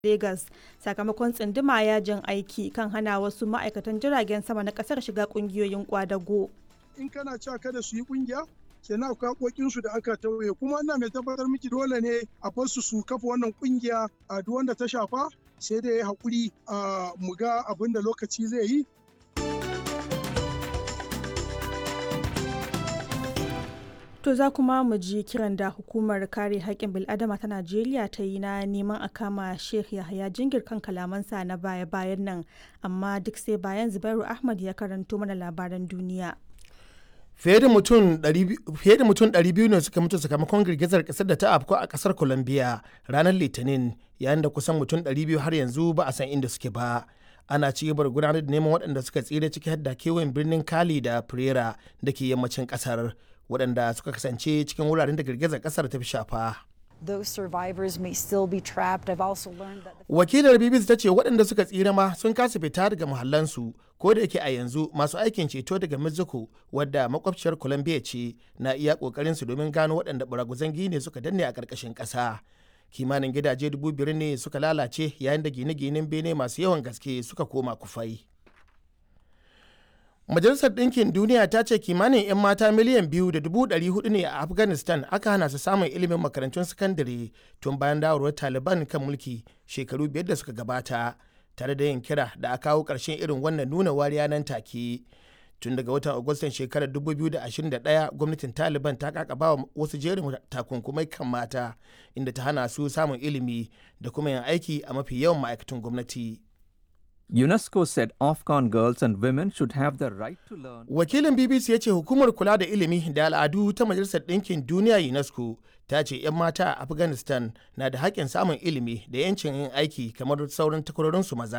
Legas sakamakon tsunduma yajin aiki kan hana wasu ma'aikatan jiragen sama na kasar shiga kungiyoyin kwadago. In kana cewa kada su yi kungiya, kenan akwai haƙoƙinsu da aka tauye kuma ina mai tabbatar miki dole ne a basu su kafa wannan kungiya a duk wanda ta shafa sai da ya haƙuri a mu ga abin da lokaci zai yi To za kuma mu ji kiran da hukumar kare haƙƙin bil'adama ta Najeriya ta yi na neman a kama Sheikh Yahaya Jingir kan kalamansa na baya-bayan nan, amma duk sai bayan Zubairu Ahmad ya karanto mana labaran duniya. Fiye da mutum 200 ne suka mutu sakamakon girgizar ƙasar da ta afko a ƙasar Colombia ranar Litinin, yayin da kusan mutum 200 har yanzu ba a san inda suke ba. ana ci gaba da gudanar da neman waɗanda suka tsira ciki har da kewayen birnin Cali da Pereira da ke yammacin ƙasar. waɗanda suka kasance cikin wuraren da girgizar ƙasar ta fi shafa. Those survivors may still be trapped. I've also learned that Wakilar BBC ta ce waɗanda suka tsira ma sun kasa fita daga muhallansu ko da yake a yanzu masu aikin ceto daga Mexico wadda makwabciyar Colombia ce na iya ƙoƙarin su domin gano waɗanda baraguzan gine suka danne a ƙarƙashin ƙasa. Kimanin gidaje dubu biyar ne suka lalace yayin da gine-ginen bene masu yawan gaske suka koma kufai. Majalisar Ɗinkin Duniya ta ce kimanin 'yan mata miliyan biyu da dubu ɗari hudu ne a Afghanistan aka hana su samun ilimin makarantun sakandare tun bayan dawarwar Taliban kan mulki shekaru biyar da suka gabata, tare da yin kira da a kawo ƙarshen irin wannan nuna wariya nan take. Tun daga watan Agustan shekarar 2021 gwamnatin Taliban ta kakaba wa wasu jerin takunkumai kan mata inda ta hana su samun ilimi da kuma yin aiki a mafi yawan ma'aikatan gwamnati. UNESCO said Afghan girls and women should have the right to learn. Wakilin BBC ya ce hukumar kula da ilimi da al'adu ta Majalisar Ɗinkin Duniya UNESCO ta ce 'yan mata a Afghanistan na da haƙƙin samun ilimi da 'yancin yin aiki kamar sauran takwarorinsu maza.